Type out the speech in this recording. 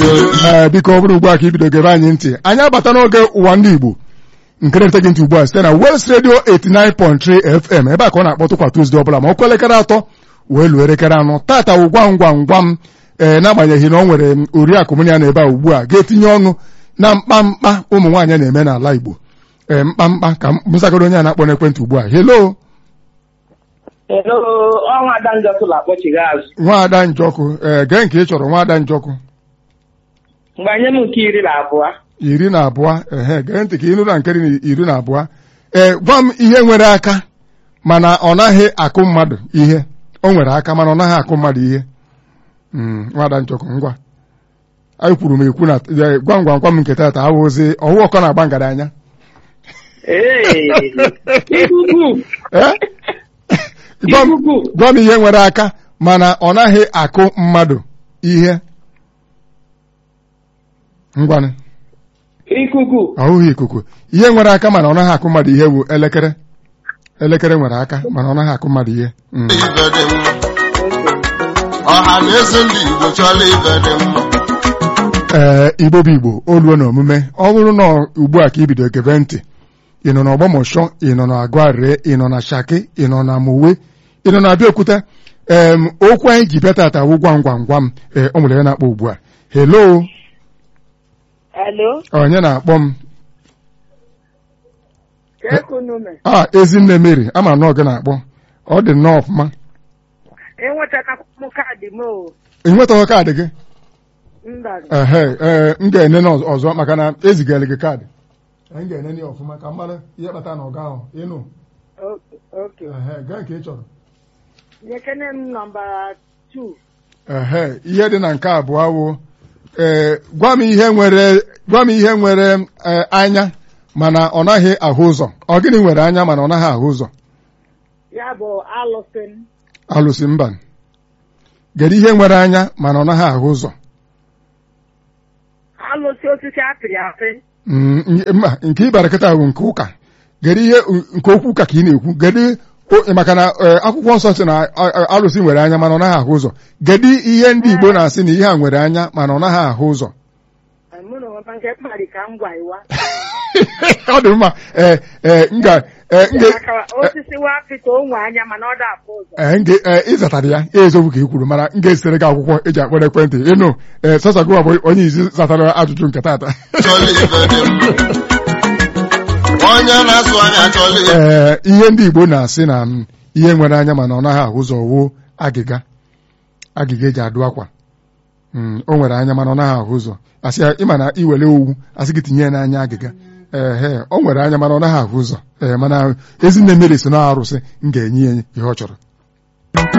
ee biko ọ bụrụ ugbu a ka ibido gebe anyị ntị anyị abata n'oge ụwa ndị Igbo nke na-ete gị ntị ugbu a site na West Radio 89.3 FM ebe a ka ọ na-akpọtụ kwa Tuzdee ọbụla ma ọ kụọ elekere atọ wee luo elekere anọ tata wụ gwam gwam gwam ee n'agbanyeghị na ọ nwere oriakụ mụ ya na ebe a ugbu a ga-etinye ọnụ na mkpamkpa ụmụ nwaanyị na-eme n'ala Igbo ee mkpamkpa ka mụsakọrọ onye a na-akpọ n'ekwentị ugbu a helo Hello, ọnwa Ada Njọkụ na-akpọchighi azụ. nwaada njọkụ ee gee nke ị chọrọ nwaada njọkụ Gbanye m nke iri na abụọ. iri na abụọ ehe gee ntị ka ị nụ na nke iri na abụọ ee gwa m ihe nwere aka mana ọ naghị akụ mmadụ ihe o nwere aka mana ọ naghị akụ mmadụ ihe Mm, nwaada njọkụ ngwa anyị kwuru m ekwu na ee, gwam gwam gwam nke tata awụzi ọwụ ọkọ na-agba ngaranya Ee, ikuku. Eh? Gwa m- Ikuku. gwa m ihe nwere aka mana ọ naghị akụ mmadụ ihe ngwanụ Ikuku. ahụghị ikuku ihe nwere aka mana ọ naghị akụ mmadụ ihe bụ elekere elekere nwere aka mana ọ naghị akụ mmadụ ihe Mm. ibe dị mma ọha na eze ndị Igbo chọrọ ibe dị mma ee igbo bụ igbo oluo na omume ọ bụrụ na ugbu a ka i bido gebe ntị ị nọ n'ọgbọmọshọ ị nọ na agụarịrị ị nọ na shaki ị nọ na mowe ị nọ na abịaokuta em okwu anyị ji bịa tata wụ gwam gwam gwam ee ọ nwere ya na-akpọ ugbu a helo Alo, onye na-akpọ m Kekunume. a ezinne mary ama na ọ gị na-akpọ ọ dị nnọọ ọfụma Enwetakwa m kaadị m o. ị nwetaghị kaadị gị Mba. ehe ee m ga-enene ọz- ọzọ maka na ezigara gị kaadị anyị ga-enene ya ọfụma ka m mara ihe kpata na ọga ahụ ịnụ Oke. ehe gaa nke ị chọrọ Nyekene m nọmba 2. ehe ihe dị na nke abụọ wụ ee gwa m ihe nwere gwa m ihe nwere ee, anya mana ọ naghị ahụ ụzọ ọ gịnị nwere anya mana ọ naghị ahụ ụzọ Ya bụ alụsị m. alụsị mba kedu ihe nwere anya mana ọ naghị ahụ ụzọ Alụsị osisi apịrị apị. Mm, n- mba nke ịbara kịta bụ nke ụka kedu ihe nke okwu ụka ka ị na-ekwu kedu o- maka na ee, akwụkwọ nsọ sị na a- a- alụsị nwere anya mana ọ naghị ahụ ụzọ kedu ihe ndị Igbo na-asị na ihe a nwere anya mana ọ naghị ahụ ụzọ Mụ na onwe m nke mkparị ka m gwa ịwa. ọ dị mma ee ee m ga ee m ga- Maka osisi wapị ka o nwe anya mana ọ da-afụ ụzọ. ee m ga- ee, ịzatara ya ya eziokwu ka ị kwuru mana m ga-esitere gị akwụkwọ eji akpọrọ ekwentị ịnụ ee sọsọ gị bụ onye izi zatara ajụjụ nke tata chọrọ ibe dị mma onye na-asụ anya chọrọ ibe ee ihe ndị Igbo na-asị na mm, ihe nwere anya mana ọ naghị ahụ ụzọ wuo agịga agịga eji adụ akwa Mm, o nwere anya mana ọ naghị ahụ ụzọ asị ya ịma na iwere owu asị gị tinye ya n'anya agịga ehe o nwere anya mana ọ naghị ahụ ụzọ ee mana ezinne mmiri so na arụsị m ga-enye ya ihe ọ chọrọ